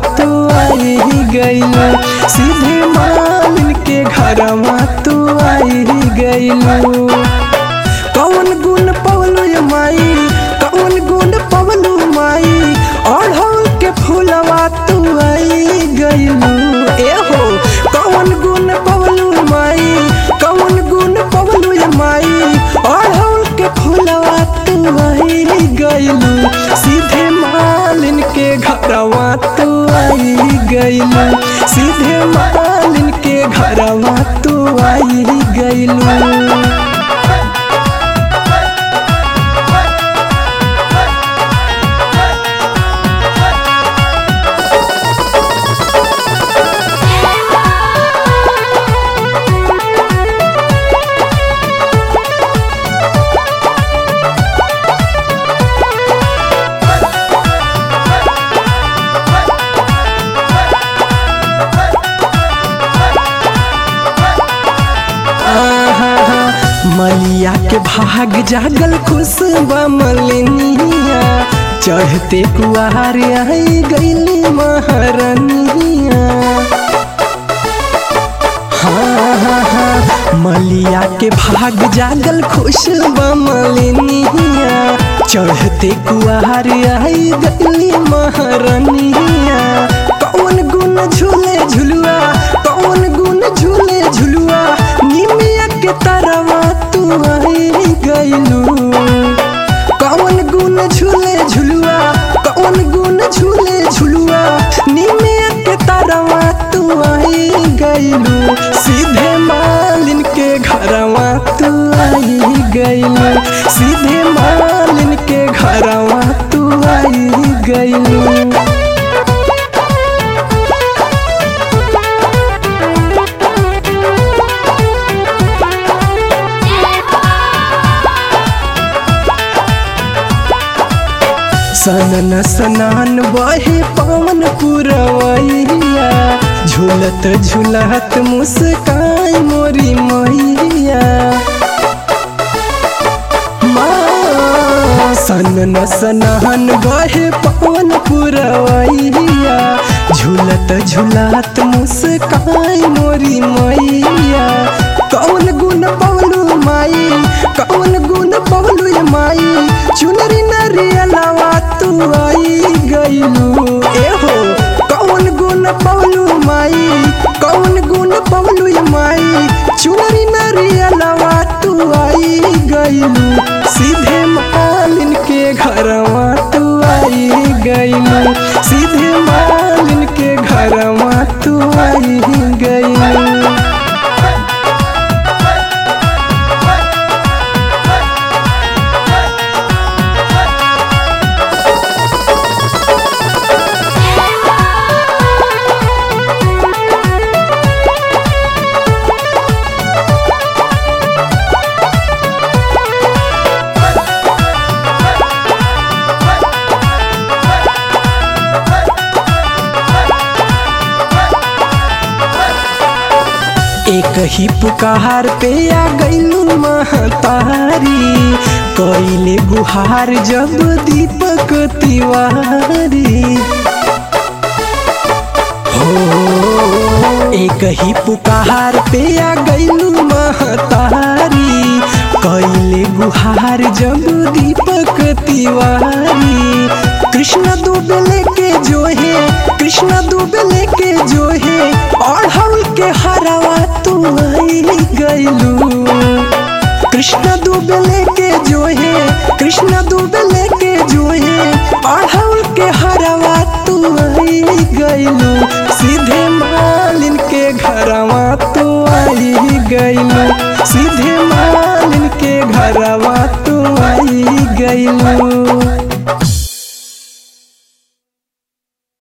तू आई गइलू सीधे मालिन के घरवा तू आई गइलू कौन गुण पवलू ये माई कौन गुण पवलू माई अढ़ौल के फूलवा तू आई गइलू ए हो कौन गुण पवलू माई कौन गुण पवलू ये माई अढ़ौल के फूलवा तू आई गइलू सीधे मालिन के घरवा तू आई गइलू सीधे मालिन के घरवा तू आई गइलू मलिया के भाग जागल खुशबा मलिनिया चढ़ते कुआर आई गईली महारनिया हाँ हाँ हाँ मलिया के भाग जागल खुशबा मलिनिया चढ़ते कुआर आई गईली महारनिया कौन गुण झूले झुलुआ कौन गुण झूले झुलुआ निमिया के तरवा तू आई गइलू कौन गुण झूले झुलुआ कौन गुण झूले झुलुआ निमिया के तरवा तू आई गइलू सीधे मालिन के घरवा तू आई गइलू सीधे मालिन के घरवा तू आई गइलू सनन सनान बहे पवन पुरवैया झूलत झूलत मुस्काई मोरी मैया माँ, सनन सनान बहे पवन पुरवैया झूलत झूलत मुस्काई मोरी मैया कौन गुण पवलू माई कौन गुण पवलू ये माई चुनरी नरियलावा तू आई गइलू ए हो कौन गुण पवलू माई कौन गुण पवलू ये माई चुनरी नरियलावा तू आई गइलू सीधे मालिन के घरवा तू आई गइलू सीधे मालिन के घरवा तू आई गइलू एक ही पुकार पे आ गईलू महतारी कैले गुहार जब दीपक तिवारी हो एक ही पुकार पे आ गईलू महतारी कैले गुहार जब दीपक तिवारी कृष्ण दुबे लेके जो है कृष्ण दुबे लेके जो है और हम के हरावा तू आई गइलू कृष्ण दुबे लेके जो है कृष्ण दुबे लेके जो है और हम के हरावा तू आई गइलू सीधे मालिन के घरवा तू आई गइलू सीधे मालिन के घरवा तू आई गइलू